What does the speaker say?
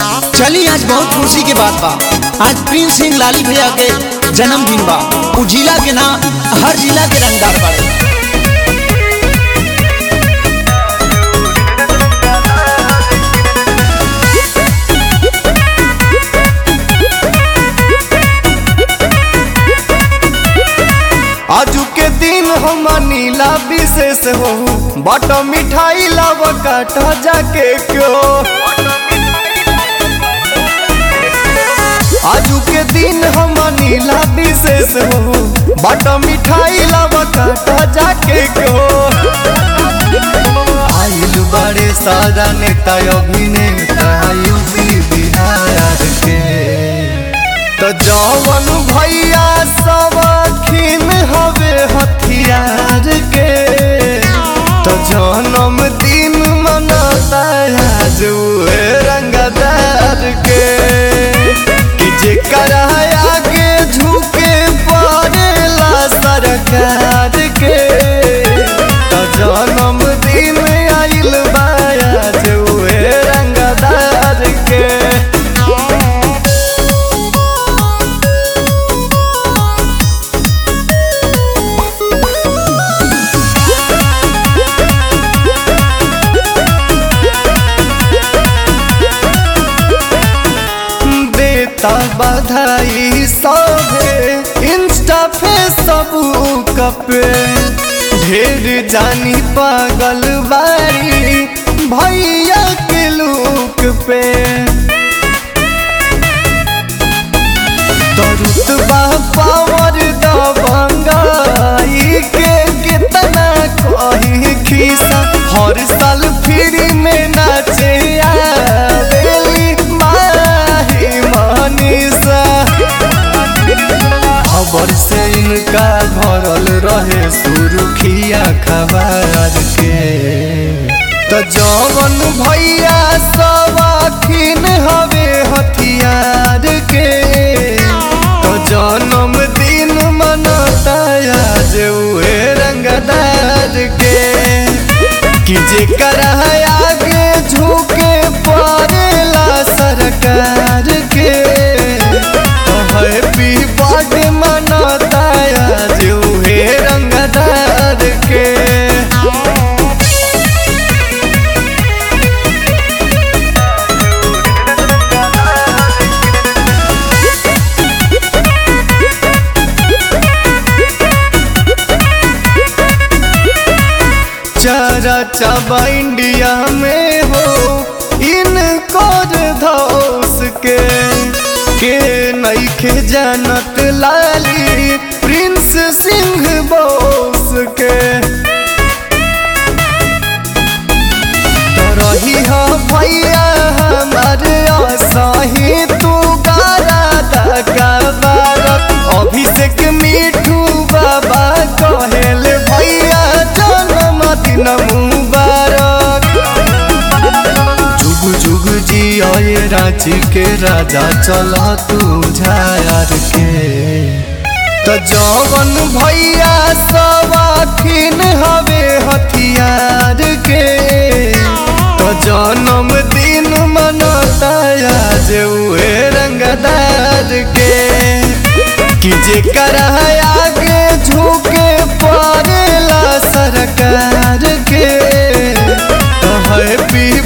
चली आज बहुत खुशी के बात बा आज प्रिंस सिंह लाली भैया के जन्मदिन बा उ जिला के ना हर जिला के रंगदार बाड़े आजू के दिन हम नीला विशेष हो बट मिठाई लाव काटा जाके क्यों आजू के दिन हम नीला विशेष हो बट मिठाई लाव काटा जाके क्यों आइल बड़े सारा नेता अभिनेता यूपी बिहार के तो जवन भैया सब खिन हवे हथियार के तो जन्म दिन मनाता आज उहे रंगदार के कि जेकर आगे झुके पड़ेला सरकार के तो जन्म दिन आइल बा आज उहे रंगदार के देता बधाई सभे इंस्टा पे सबूक पे ढेर जानी पागल बारी भैया के लुक पे तरुतबा पावर दबंगाई के कितना कही खीसा हर साल फ्री में नाचे आवेली माही मनीषा खबर से इनका भरल रहे सुरुखिया खबर के तो जवन भैया सब अखिन हवे हथियार के तो जन्म दिन मनता आज उहे रंगदार के कि जेकर आगे झुके पड़ेला सरकार के तो हैप्पी बर्थडे मनता आज उहे रंगदार के चारा चाबा इंडिया में हो इनको धौस के के नईखे जानत लाली प्रिंस सिंह बोस के तो रही हो भैया हमारे असही तू गारा दगा बारक अभिषेक मिठू बाबा कहेल भैया जन्मदिन मुबारक जुग जुग जी आए रांची के राजा चला तू झार के तो जवन भैया सब अखिन हवे हथियार के तो जन्म दिन मनता आज उहे रंगदार के कि जेकर आगे झुके पड़ेला सरकार के तो हैप्पी